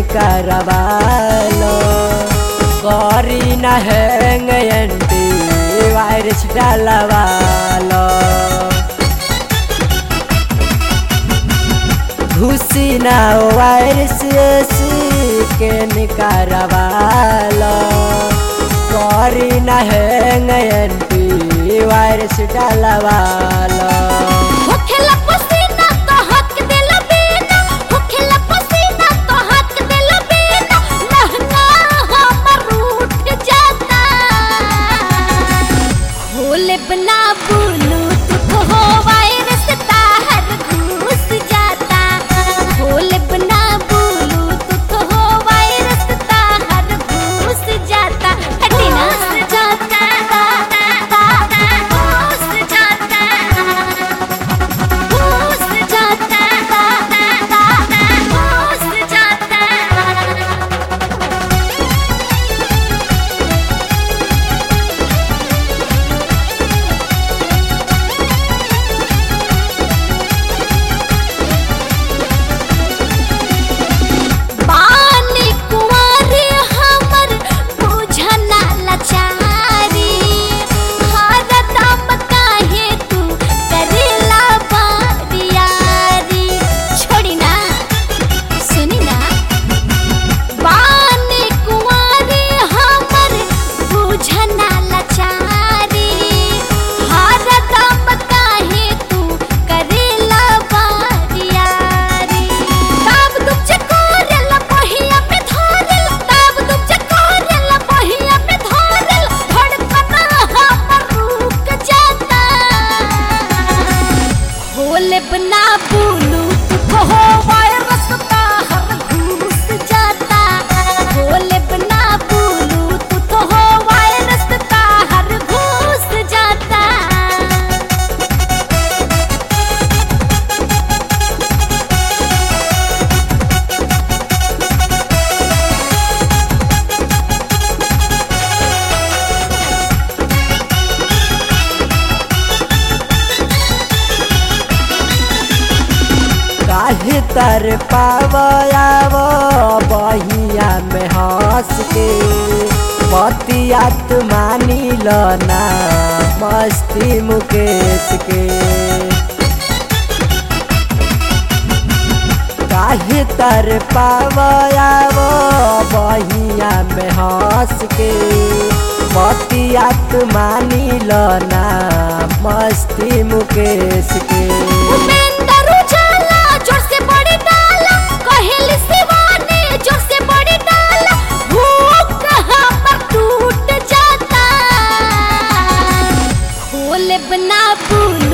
करवालो करी न hang anti virus डालवालो घुसी न वायरस के निकारवालो करी न हैंग एंटी वायरस डालवालो होखेला पसीना तो हक देला बिना होखेला पसीना तो हक देला बिना लहंगा हमर उठ जाता खोले बना बोलू तू हो वायरस ताहर घुस जाता खोले बना बोलू तू हो वायरस ताहर घुस जाता हटिना जाता घुस जाता घुस जाता घुस जाता बानी कुंवारी हमर बुझना लाचारी हर दम काहे तू करेला बारियारी छोड़ी ना सुनी ना बानी कुंवारी हमर बुझना लाचारी हर दम काहे तू करेला बारियारी ताब तुम चकोरेला पहिया पे धरेल ताब तुम चकोरेला पहिया पे धरेल धड़कना हमर रुक जाता खोले बना बोलू तू हो वायरस ताहर घुस जाता खोले बना बोलू तू हो वायरस ताहर घुस जाता काहे तर पावयावो बहिया में हंस के बतिया तू मानी लो ना मस्ती मुकेश के काहे तर पावयावो बहिया में हंस के बतिया तू मानी लो ना मस्ती मुकेश के उपेंद्र उजाला जोर से बड़ी डाला कहेली शिवानी जोर से बड़ी डाला भूख हमर टूट जाता खोले बना बुल